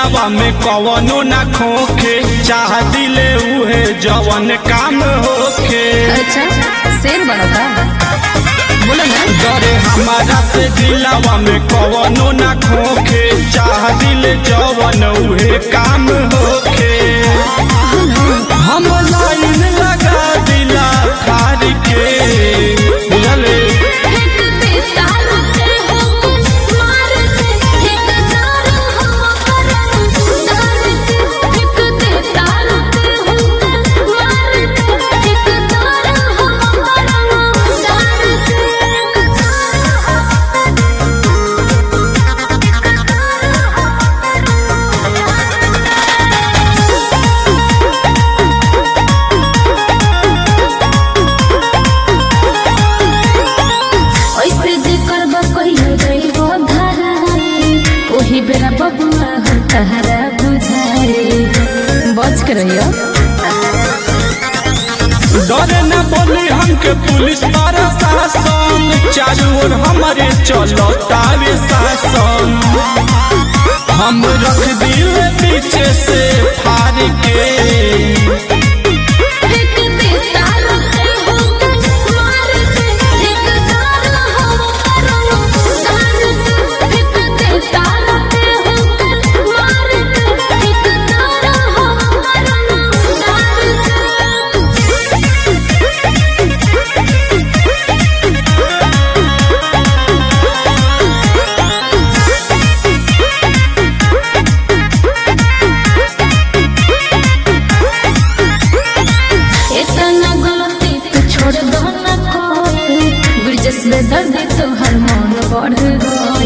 दिलावा में कवनो ना खोखे चाह दिले उहे जवन काम होखे अच्छा शेर बनो का बोलो ना डरे हमारा से दिलावा में कवनो ना खोखे चाह दिले जवन उहे काम होखे हम लाइन लगा दिला खार के बुझले ऐसे जे करबा कहियो जइबो धारा ओही बेरा बबुआ हम तहरा बुझाए बच के रहियो डरे न बोली हमके पुलिस प्रशासन चारू ओर हमारे चलो तावे शासन हम रख दिए पीछे से फार के इतना गलती तू छोड़ दो ना कोई ब्रिजेश में दर्द तो हर मन बढ़ गो